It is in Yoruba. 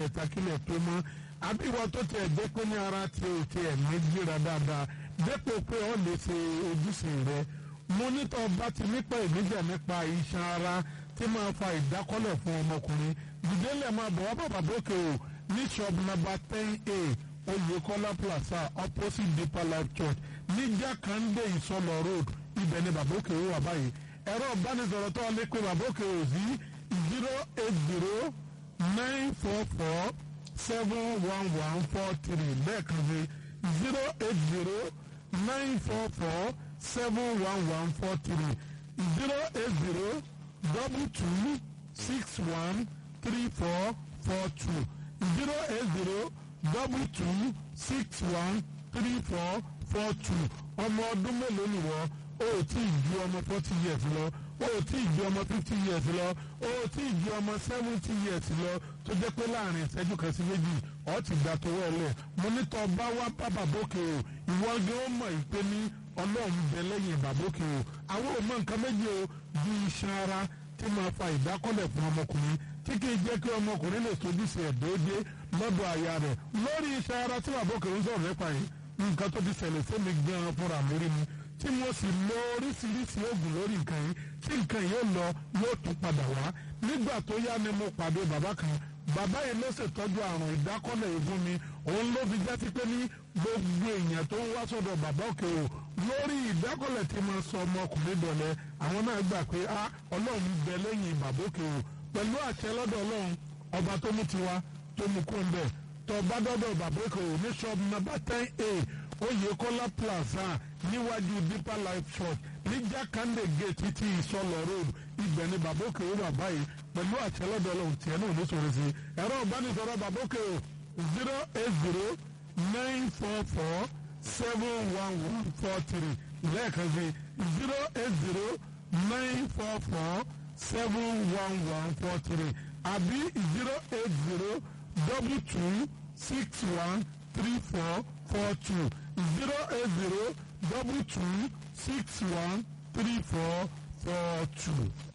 mẹ́ta kílẹ̀ tó mọ́ àbí ìwọ tó tiẹ̀ jẹ́ pé ní ara ti ò tiẹ̀ ní gbéra dáadáa dépò pé ọ lè ṣe ojúṣe rẹ mọ́nítọ̀ bá ti nípa ìgbésẹ̀ nípa iṣan ara tí máa fa ìdákọ́lẹ̀ fún ọmọkùnrin dìdélẹ̀ máa bọ̀ wá bàbá bókè o ní shop number ten a oyèkọ́lá plaza opposite deeper life church ní jákàndé ìsọlọ road ibẹ̀ ni bàbá òkè wà báyìí ẹ̀rọ ìbánisọ̀rọ̀ tó lè pe bàbá òkè o sí zero eight zero nine four four seven one one four three lẹ́ẹ̀kan sí zero eight zero nine four four seven one one four three zero eight zero double two six one three four four two zero eight zero double two six one three four four two ọmọ ọdún mélòó ni wọ́n o ò tí ì ju ọmọ forty years lọ o ò tí ì ju ọmọ fifty years lọ o ò tí ì ju ọmọ seventy years lọ tó jẹ́ pé láàrin ìṣẹ́jú kan sí méjì ọ̀ ti gbà tó wọlé mo ní tọ́ bá wá bá bàbókè o ìwọ gé ó mọ̀ ìpè ní ọlọ́run bẹ lẹ́yìn bàbókè o àwọn ò mọ nǹkan méjì o ju iṣan ara tí máa fa ìdákọ́lẹ̀ fún ọmọkùnrin tí kì í jẹ́ kí ọmọkùnrin lè tójú sí ẹ̀ déédéé lọ́dọ̀ àyà rẹ̀ lórí iṣan ara tí bàbókè ń sọ̀rọ̀ nípa yìí nǹkan tó ti ṣẹlẹ̀ sí mi gan-an fúnra mi rí mi tí mo sì lo oríṣiríṣi oògùn lórí nǹkan yìí tí nǹkan yóò lọ yóò tún padà wá nígbà tó yá ni mo pàdé bàbá kan bàbá yìí ló ṣètọ́jú àrùn ìdákọ́lẹ̀ egun mi òun ló fi jẹ́ sí pé ní gbogbo èèyàn tó ń wá sọ́dọ̀ bàbá òkè o lórí ìdákọ́lẹ̀ tí mo sọ ọmọkùnrin dọ̀lẹ́ àwọn náà gbà pé a ọlọ́run bẹ lẹ́yìn bàbá òkè o pẹ̀lú àṣẹ lọ́dọ̀ ọlọ́run ọba tó mú tiwa tó mú kó ń bẹ̀ tó bá dọ́dọ̀ bàbá òkè o ní ṣọ́ọ̀bù nọ́mbà ten a oyèkọ́lá plaza níwájú deeper life church ní jákàndé gate títí ìsọlọ road ibẹ̀ ni bàbá òkè o wà báyìí pẹ̀lú àṣẹ lọ́dọ̀ ọlọ́run tiẹ̀ náà ní sọ̀rọ̀ sí ẹ̀rọ ìbánisọ̀rọ̀ bàbá òkè o zero eight zero nine four four seven one one four three lẹ́ẹ̀kan sí zero eight zero nine four four seven one one four three àbí zero eight zero double two six one three four four two zero eight zero double two six one three four four two.